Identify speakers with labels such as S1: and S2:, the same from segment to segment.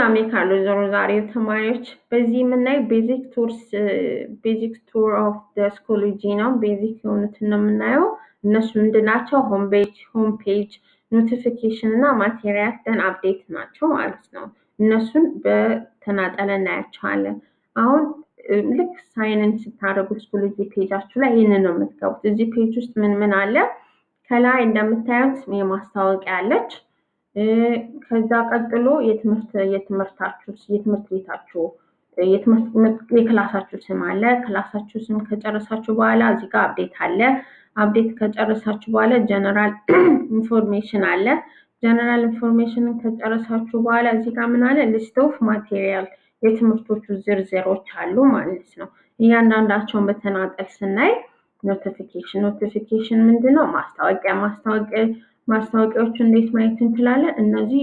S1: ሰላም የካሉ ዞሮ ዛሬ ተማሪዎች በዚህ የምናየው ቤዚክ ቱርስ ቤዚክ ቱር ኦፍ ስኮሎጂ ነው። ቤዚክ የሆኑትን ነው የምናየው። እነሱ ምንድናቸው? ሆም ፔጅ ሆም ፔጅ ኖቲፊኬሽን እና ማቴሪያል ደን አፕዴት ናቸው ማለት ነው። እነሱን በተናጠለ እናያቸዋለን። አሁን ልክ ሳይንን ስታደርጉ ስኮሎጂ ፔጃችሁ ላይ ይህንን ነው የምትገቡት። እዚህ ፔጅ ውስጥ ምን ምን አለ? ከላይ እንደምታዩት የማስታወቂያ አለች። ከዛ ቀጥሎ የትምህርት የትምህርታችሁ የትምህርት ቤታችሁ የክላሳችሁ ስም አለ። ክላሳችሁ ስም ከጨረሳችሁ በኋላ እዚህ ጋር አፕዴት አለ። አፕዴት ከጨረሳችሁ በኋላ ጀነራል ኢንፎርሜሽን አለ። ጀነራል ኢንፎርሜሽንን ከጨረሳችሁ በኋላ እዚህ ጋር ምን አለ? ሊስት ኦፍ ማቴሪያል የትምህርቶቹ ዝርዝሮች አሉ ማለት ነው። እያንዳንዳቸውን በተናጠል ስናይ ኖቲፊኬሽን ኖቲፊኬሽን ምንድን ነው? ማስታወቂያ ማስታወቂያ ማስታወቂያዎቹ እንዴት ማየት እንችላለን? እነዚህ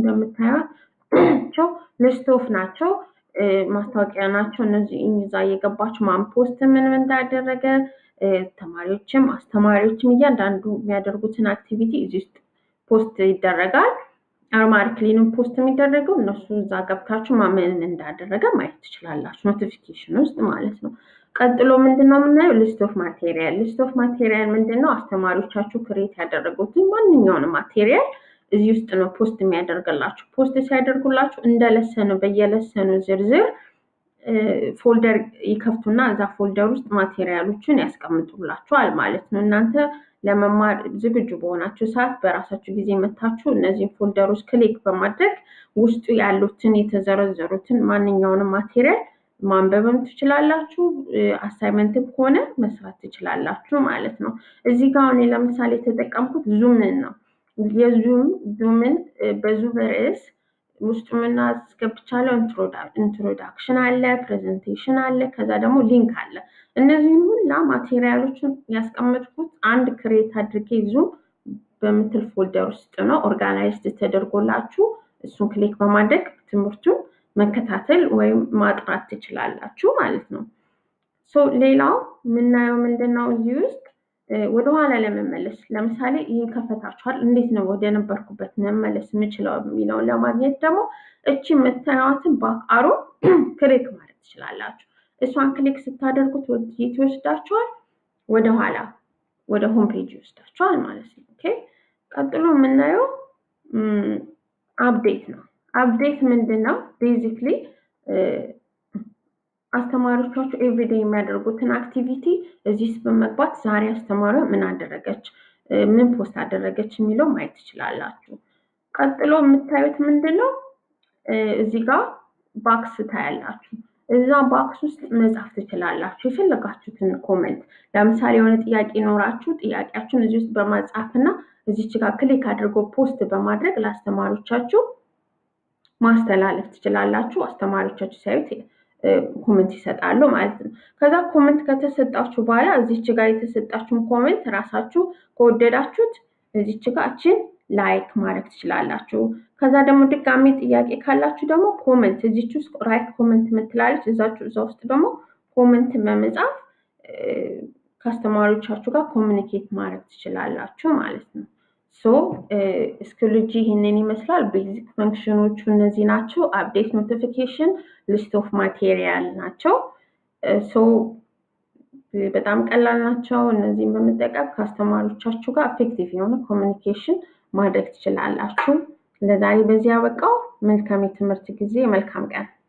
S1: እንደምታያቸው ሊስት ኦፍ ናቸው፣ ማስታወቂያ ናቸው። እነዚህ እዛ እየገባችሁ ማን ፖስት ምን እንዳደረገ ተማሪዎችም አስተማሪዎችም እያንዳንዱ የሚያደርጉትን አክቲቪቲ እዚህ ውስጥ ፖስት ይደረጋል። አርማርክሊንም ፖስት የሚደረገው እነሱ እዛ ገብታችሁ ማመን እንዳደረገ ማየት ትችላላችሁ፣ ኖቲፊኬሽን ውስጥ ማለት ነው። ቀጥሎ ምንድን ነው የምናየው? ሊስት ኦፍ ማቴሪያል። ሊስት ኦፍ ማቴሪያል ምንድን ነው? አስተማሪዎቻችሁ ክሬት ያደረጉትን ማንኛውንም ማቴሪያል እዚህ ውስጥ ነው ፖስት የሚያደርግላችሁ። ፖስት ሲያደርጉላችሁ እንደ ለሰኑ በየለሰኑ ዝርዝር ፎልደር ይከፍቱና እዛ ፎልደር ውስጥ ማቴሪያሎችን ያስቀምጡላችኋል ማለት ነው። እናንተ ለመማር ዝግጁ በሆናችሁ ሰዓት በራሳችሁ ጊዜ መታችሁ እነዚህን ፎልደሮች ክሊክ በማድረግ ውስጡ ያሉትን የተዘረዘሩትን ማንኛውንም ማቴሪያል ማንበብም ትችላላችሁ። አሳይመንትም ከሆነ መስራት ትችላላችሁ ማለት ነው። እዚህ ጋር አሁን ለምሳሌ የተጠቀምኩት ዙምን ነው። የዙም ዙምን በዙም ርዕስ ውስጡ ምን አስገብቻለሁ? ኢንትሮዳክሽን አለ፣ ፕሬዘንቴሽን አለ፣ ከዛ ደግሞ ሊንክ አለ። እነዚህን ሁላ ማቴሪያሎችን ያስቀመጥኩት አንድ ክሬት አድርጌ ዙም በምትል ፎልደር ውስጥ ነው ኦርጋናይዝድ ተደርጎላችሁ እሱን ክሊክ በማድረግ ትምህርቱን መከታተል ወይም ማጥራት ትችላላችሁ ማለት ነው። ሶ ሌላው የምናየው ምንድን ነው እዚህ ውስጥ ወደኋላ ለመመለስ ለምሳሌ ይህን ከፈታችኋል፣ እንዴት ነው ወደ ነበርኩበት መመለስ የምችለው የሚለውን ለማግኘት ደግሞ እቺ የምታዩትን በአሮ ክሊክ ማለት ትችላላችሁ። እሷን ክሊክ ስታደርጉት ወዴት ይወስዳችኋል? ወደኋላ ወደ ሆም ፔጅ ይወስዳችኋል ማለት ነው። ኦኬ ቀጥሎ የምናየው አፕዴት ነው። አፕዴት ምንድን ነው? ቤዚክሊ አስተማሪዎቻችሁ ኤቭሪዴ የሚያደርጉትን አክቲቪቲ እዚህ ውስጥ በመግባት ዛሬ አስተማሪዋ ምን አደረገች፣ ምን ፖስት አደረገች የሚለው ማየት ትችላላችሁ። ቀጥሎ የምታዩት ምንድን ነው? እዚህ ጋር ባክስ ታያላችሁ። እዛ ባክስ ውስጥ መጻፍ ትችላላችሁ የፈለጋችሁትን ኮመንት። ለምሳሌ የሆነ ጥያቄ ኖራችሁ ጥያቄያችሁን እዚህ ውስጥ በማጻፍ እና እዚች ጋር ክሊክ አድርጎ ፖስት በማድረግ ለአስተማሪዎቻችሁ ማስተላለፍ ትችላላችሁ። አስተማሪዎቻችሁ ሲያዩት ኮመንት ይሰጣሉ ማለት ነው። ከዛ ኮመንት ከተሰጣችሁ በኋላ እዚች ጋር የተሰጣችሁን ኮመንት ራሳችሁ ከወደዳችሁት እዚች ጋር እችን ላይክ ማድረግ ትችላላችሁ። ከዛ ደግሞ ድጋሚ ጥያቄ ካላችሁ ደግሞ ኮመንት እዚች ውስጥ ራይት ኮመንት ምትላለች እዛችሁ እዛ ውስጥ ደግሞ ኮመንት በመጻፍ ከአስተማሪዎቻችሁ ጋር ኮሚኒኬት ማድረግ ትችላላችሁ ማለት ነው። ሶ ስኮሎጂ ይህንን ይመስላል። ቤዚክ ፈንክሽኖቹ እነዚህ ናቸው። አፕዴት፣ ኖቲፊኬሽን፣ ሊስት ኦፍ ማቴሪያል ናቸው። ሶ በጣም ቀላል ናቸው። እነዚህን በመጠቀም ከአስተማሪዎቻችሁ ጋር ኤፌክቲቭ የሆነ ኮሚኒኬሽን ማድረግ ትችላላችሁ። ለዛሬ በዚህ ያበቃው። መልካም የትምህርት ጊዜ፣ መልካም ቀን